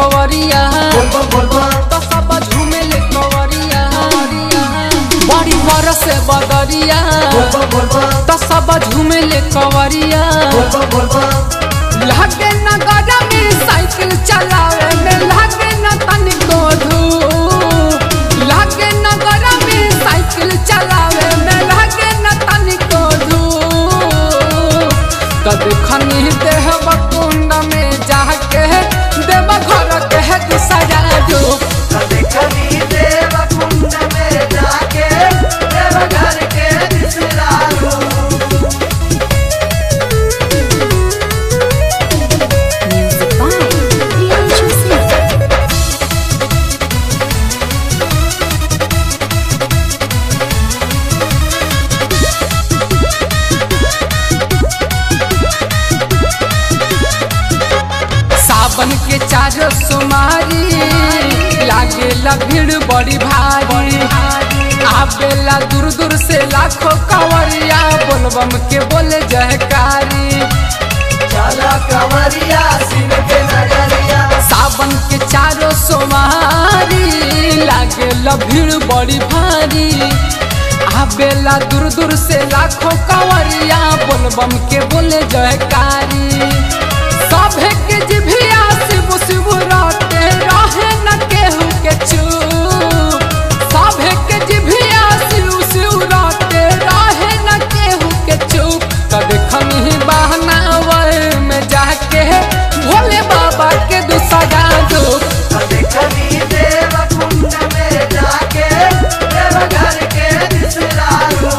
कवरिया बोलबम बोलबम तो सब झूमे ले कवरिया बड़ी बरस बदरिया बोलबम बोलबम तो सब झूमे ले कवरिया बोलबम बोलबम लागे न गड़ा में साइकिल चलावे में लागे न तनिको धूप लागे न गड़ा में साइकिल चलावे में लागे न तनिको धूप तब खनी देह कुंड में जाके देव घर के है दूसरा डूब देखनी देव कुंड में जाके देव घर के बिसरालू Music by Priyanshu Singh. सावन के चारो सोमारी लागेला भीड़ बड़ी भारी आवेला दूर दूर से लाखों कवरिया बोलबम के बोले जयकारी चला कंवरिया शिव के नगरिया सावन के चारो सोमारी लागेला भीड़ बड़ी भारी आवेला दूर दूर से लाखों कवरिया बोलबम के बोले जयकारी सभे के जिभिया शिव शिव राते रहे न केहू के चूप सभे के जिभिया शिव शिव राते रहे न केहू के चूप कद खनी बहनावर में जाके भोले बाबा के दूसरा दूप देखनी देव कुंड में जाके देव घर के बिसरालू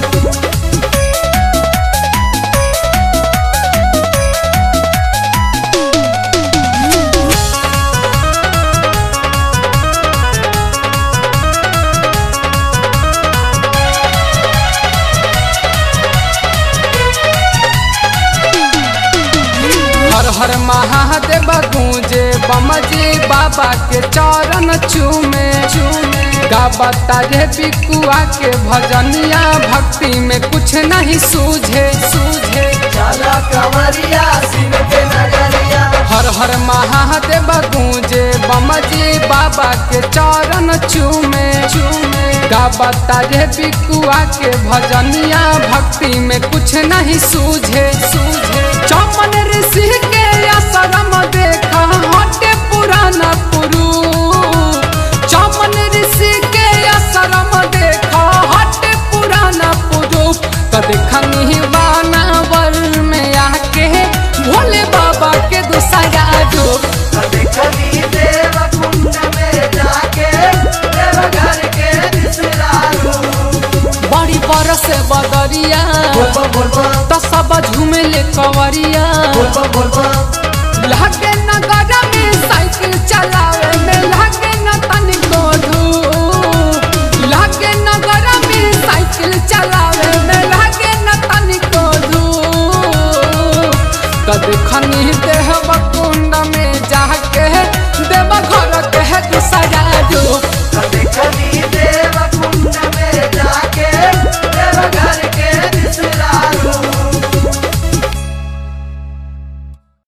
हर हर महादेव गूंजे बमजी बाबा के चरण चूमे चूमे गाबता रे पिकुआ के भजनिया भक्ति में कुछ नहीं सूझे सूझे चला कंवरिया शिव के नगरिया हर हर महादेव गूंजे बमजी बाबा के चरण चूमे चूमे गाबता रे पिकुआ के भजनिया भक्ति में कुछ नहीं सूझे सूझे चमन ऋषि के आश्रम देखा हटे पुराना पुरु चमन ऋषि के आश्रम देखा हटे पुराना पुरु कद खनी बानावर में आके भोले बाबा के दूसरा डूब देखनी देव कुंड में जाके देव घर के बिसरालू बड़ी बरस बदरिया बोलबम बोलबम तो सब झूमे ले कवरिया बोलबम बोलबम लागे न